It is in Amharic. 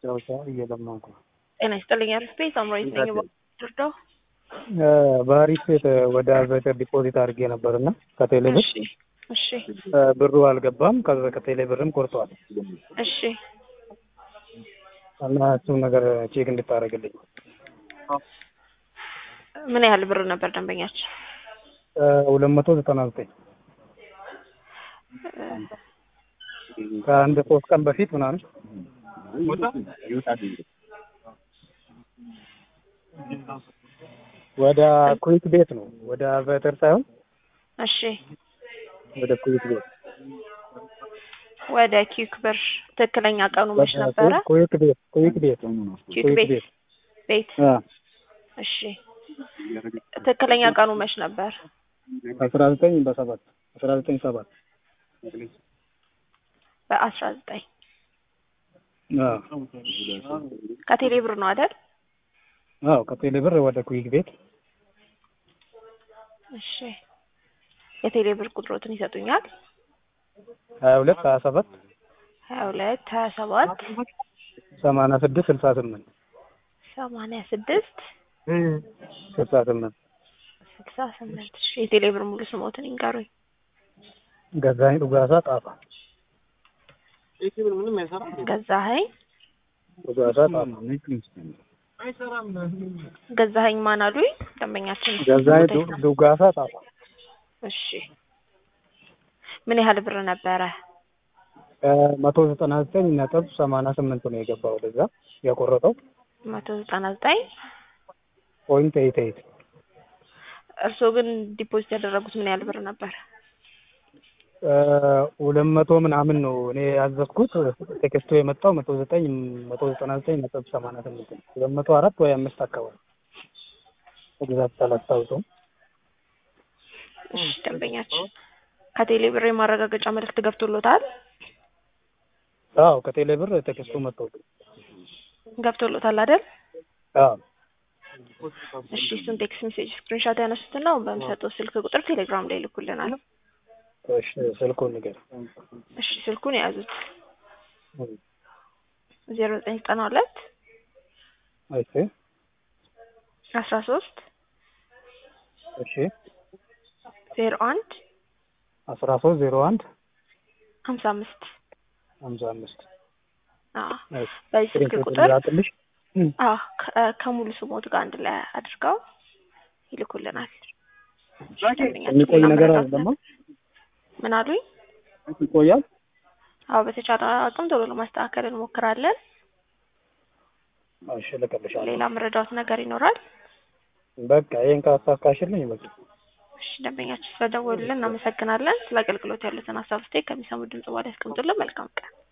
ማስታወሻ እየለመንኩ ነው። ጤና ይስጥልኝ አሪፍ ቤት አምራዊት ነኝ። ድርዳው በአሪፍ ቤት ወደ አዘቀ ዲፖዚት አድርጌ ነበር እና ከቴሌ ብር እሺ እሺ ብሩ አልገባም። ከዛ ከቴሌ ብርም ቆርጧል እሺ እና እሱም ነገር ቼክ እንድታደርግልኝ ምን ያህል ብር ነበር ደንበኛችን? ሁለት መቶ ዘጠና ዘጠኝ ከአንድ ሶስት ቀን በፊት ምናምን ወደ ኩዊክ ቤት ነው ወደ አቬተር ሳይሆን እሺ ወደ ኩዊክ ቤት ወደ ኪክ ብር ትክክለኛ ቀኑ መች ነበረ? ኩዊክ ቤት ኩዊክ ቤት ኪክ ቤት ቤት አ እሺ ትክክለኛ ቀኑ መች ነበር? አስራ ዘጠኝ በሰባት አስራ ዘጠኝ ሰባት በአስራ ዘጠኝ አዎ ከቴሌ ብር ነው አይደል? አዎ ከቴሌ ብር ወደ ኩዊክ ቤት እሺ የቴሌ ብር ቁጥሮትን ይሰጡኛል? ሀያ ሁለት ሀያ ሰባት ሀያ ሁለት ሀያ ሰባት ሰማንያ ስድስት ስልሳ ስምንት ሰማንያ ስድስት ስልሳ ስምንት ስልሳ ስምንት እሺ የቴሌ ብር ሙሉ ስሞትን ይንገሩኝ። ገዛኸኝ ዱጋሳ ጣፋ ገዛኸኝ ዱጋሳ ጣፋ ገዛኸኝ ማን አሉኝ? ደንበኛችን ገዛኸኝ ዱ- ዱጋሳ ጣፋ እሺ ምን ያህል ብር ነበረ? መቶ ዘጠና ዘጠኝ ነጥብ ሰማንያ ስምንት ነው የገባው ወደዛ የቆረጠው መቶ ዘጠና ዘጠኝ ፖይንት ኤይት ኤይት እርስዎ ግን ዲፖዚት ያደረጉት ምን ያህል ብር ነበር? ሁለት መቶ ምናምን ነው እኔ ያዘዝኩት። ቴክስቱ የመጣው መቶ ዘጠኝ መቶ ዘጠና ዘጠኝ ነጥብ ሰማንያ ስምንት ነው። ሁለት መቶ አራት ወይ አምስት አካባቢ ኤግዛክት አላስታውሰውም። እሺ ደንበኛችን ከቴሌ ብር የማረጋገጫ መልእክት ገብቶሎታል? አዎ ከቴሌ ብር ቴክስቱ መጥቶ ገብቶሎታል አይደል? አዎ እሺ እሱን ቴክስት ሜሴጅ ስክሪንሾት ያነሱትና አሁን በምሰጠው ስልክ ቁጥር ቴሌግራም ላይ ይልኩልናል። እሺ ስልኩን ንገር። እሺ ስልኩን የያዙት ዜሮ ዘጠኝ ዘጠና ሁለት እሺ አስራ ሶስት እሺ ዜሮ አንድ አስራ ሶስት ዜሮ አንድ ሀምሳ አምስት ሀምሳ አምስት አዎ በዚህ ስልክ ስክሪንሾት ቁጥር ላክልሽ። አዎ ከ- ከሙሉ ስሞት ጋር አንድ ላይ አድርገው ይልኩልናል። የሚቆይ ነገር አይደለም። ምን አሉኝ? ይቆያል። አዎ በተቻለ አቅም ቶሎ ለማስተካከል እንሞክራለን። እሺ ልክልሻለሁ። ሌላ መረዳት ነገር ይኖራል? በቃ ይሄን ካሳካሽልኝ በቃ እሺ ደንበኛችን ስለደወሉልን እናመሰግናለን። ስለ አገልግሎት ያሉትን ሀሳብ ስቴክ ከሚሰሙ ድምጽ በኋላ ያስቀምጡልን። መልካም ቀን።